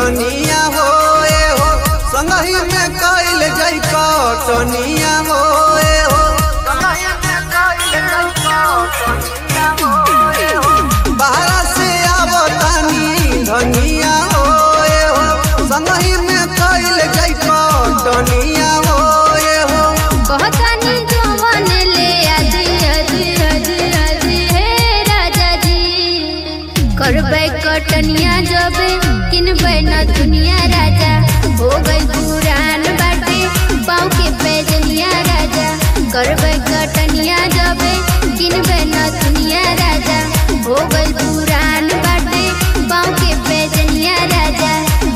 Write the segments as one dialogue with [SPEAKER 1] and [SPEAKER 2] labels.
[SPEAKER 1] धनिया हो ए हो संगही में कैल जई कटनिया हो ए हो बाहर से आवतानी धनिया हो ए हो संगही में कैल जई कटनिया हो ए हो
[SPEAKER 2] कहतानी जवन ले आजी आजी आजी आजी हे राजा जी करबै कटनिया जबे किनबै न दुनिया राजा हो गई पुरान बाटे पाँव के पैजनिया राजा करबै कटनिया जबे किनबै न दुनिया राजा हो गई पुरान बाटे पाँव के पैजनिया राजा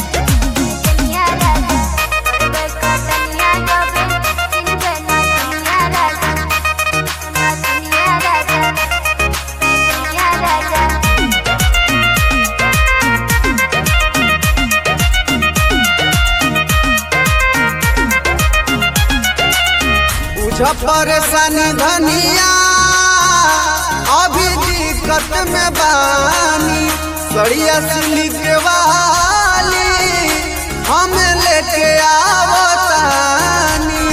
[SPEAKER 1] बुझ परेशानी धनिया अभी दिक्कत में बानी सड़िया सिलिक वाली हम लेके आवतानी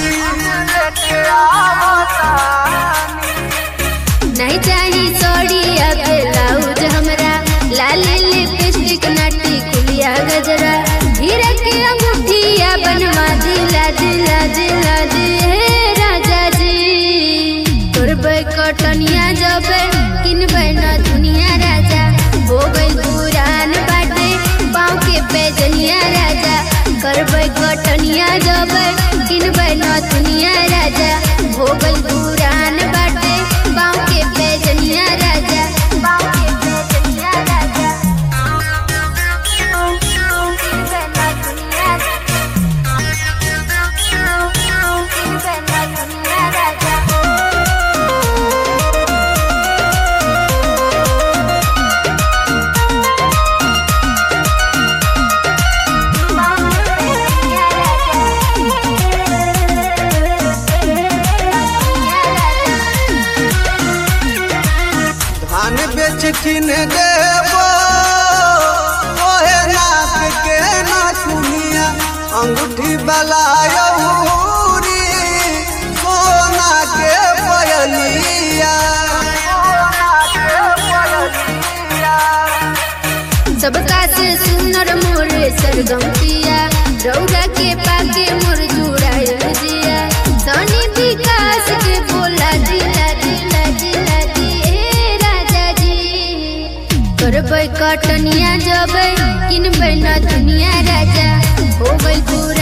[SPEAKER 2] नहीं चाही सोड़ी ब्लाउज हमरा लाल लिपस्टिक नाटी कुलिया गजरा हीरा के अंगूठिया बनवा दिला दिला दिला दे हे राजा जी तोरबै कटनिया जबे किनबै न दुनिया राजा हो गई पुरान बाटे पाँव के पैजनिया राजा करबै कटनिया जबे किनबै न दुनिया राजा हो गई पुरान बाटे पाँव के पैजनिया राजा पाँव के पैजनिया राजा किनबै न दुनिया किनबै न दुनिया राजा
[SPEAKER 1] धान बेच किन देबो ओहे नाक के ना सुनिया अंगूठी वाला यौरी सोना के पयलिया
[SPEAKER 2] सबका से सुनर मोर सरगम पिया रौरा के पाके मोर जुड़ायल जिया सनी विकास के बोला दिला दिला दिला दी हे राजा जी करबै कटनिया जबै किनबै न दुनिया राजा हो गई पूरा